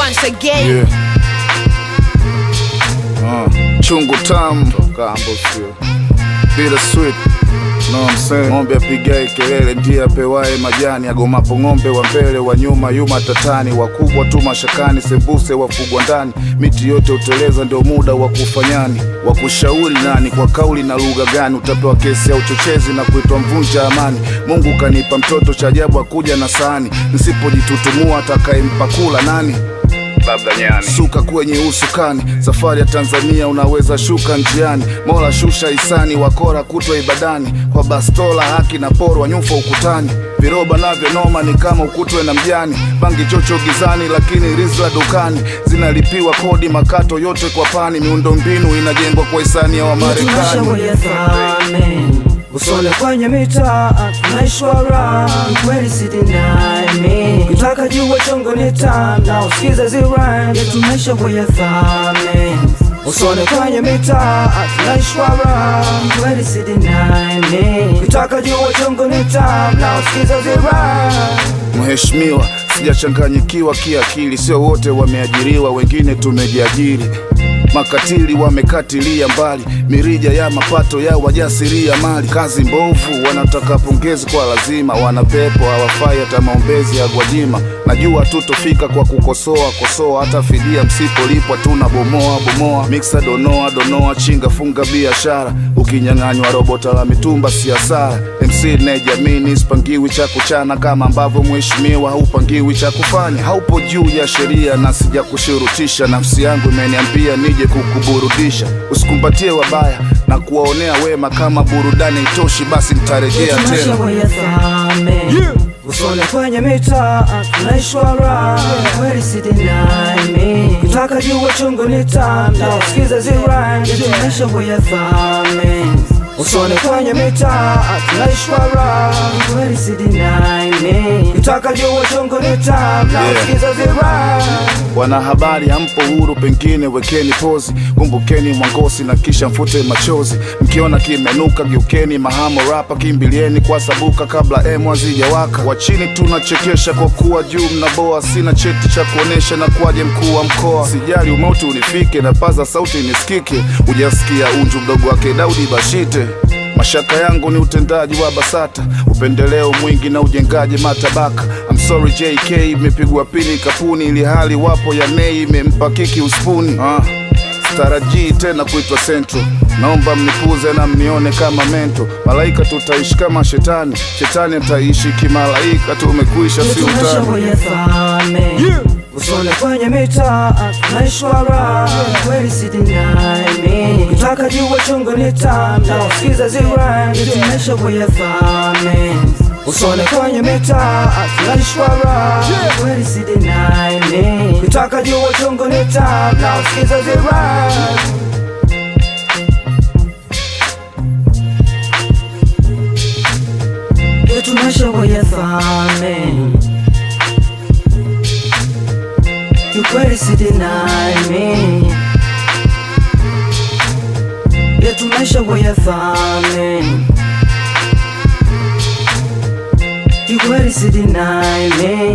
once again. Yeah. Uh, chungu tamu kambo sio bila sweet No, I'm saying. Ng'ombe apigae kelele ndiye apewaye majani, agomapo ng'ombe wa mbele wa nyuma yuma tatani, wakubwa tu mashakani, sembuse wafugwa ndani, miti yote uteleza, ndio muda wa kufanyani, wa kushauri nani, kwa kauli na lugha gani, utapewa kesi ya uchochezi na kuitwa mvunja amani. Mungu kanipa mtoto cha ajabu, akuja na sahani, nisipojitutumua atakayempa kula nani? labda nyani. Suka kwenye usukani, safari ya Tanzania unaweza shuka njiani. Mola shusha hisani, wakora kutwa ibadani, kwa bastola haki na porwa nyufa ukutani. Viroba navyo noma ni kama ukutwe na mjani, bangi chocho gizani, lakini rizla dukani. Zinalipiwa kodi makato yote kwa pani, miundo mbinu inajengwa kwa hisani ya Wamarekani. Tunashauri usole kwenye mitaa tunaishwara kweli sidinami kitaka jua chongo ni tam na usikize ziran yetumeshaboya thame usole kwenye mitaa tunaishwara kweli sidinami kitaka jua chongo ni tam na usikize ziran Mheshimiwa, sijachanganyikiwa kiakili, sio wote wameajiriwa, wengine tumejiajiri. Makatili wamekatilia mbali mirija ya mapato ya wajasiria mali. Kazi mbovu, wanataka pongezi kwa lazima, wanapepo hawafai hata maombezi ya Gwajima. Najua tutofika kwa kukosoa kosoa, hata fidia msipolipwa tuna bomoa bomoa. Miksa donoa donoa, chinga funga biashara, ukinyang'anywa robota la mitumba si hasara. MC nejamini sipangiwi cha kuchana, kama ambavyo mheshimiwa haupangiwi cha kufanya. Haupo juu ya sheria na sija kushurutisha, nafsi yangu imeniambia nije kukuburudisha. Usikumbatie wabaya na kuwaonea wema, kama burudani itoshi, basi nitarejea tena. tunashaboya thame usole kwenye mitaa tunaishwara kweli sidinami kitaka jua chungu ni tam na usikize ziran tunashaboya thame usole kwenye mitaa tunaishwara kweli sidinami kitaka jua chungu ni tam na Yeah. usikize ziran Wanahabari hampo huru, pengine wekeni pozi, kumbukeni mwangosi na kisha mfute machozi. Mkiona kimenuka, geukeni mahamo rapa, kimbilieni kwa sabuka kabla emu hazijawaka. Wa chini tunachekesha kwa kuwa juu mnaboa, sina cheti cha kuonesha na kwaje mkuu wa mkoa. Sijali umauti unifike na paza sauti nisikike, hujasikia unju mdogo wake Daudi Bashite. Mashaka yangu ni utendaji wa BASATA, upendeleo mwingi na ujengaji matabaka. I'm sorry JK, imepigwa pini kapuni, ili hali wapo ya nei imempa kiki uspuni. Ah, sitarajii tena kuitwa Central, naomba mnipuze na mnione kama mento. Malaika tutaishi kama shetani, shetani ataishi kimalaika. Tumekuisha si utani. tunashaboya thame usole kwenye mitaa tunaishwara kweli sidinami kitaka jua chungu ni tam na usikize ziran tunashaboya thame usole kwenye mitaa tunaishwara kweli sidinami kitaka jua chungu ni tam na usikize ziran tunashaboya thame kiukweli sidinami yetu maisha wayafame kiukweli sidinami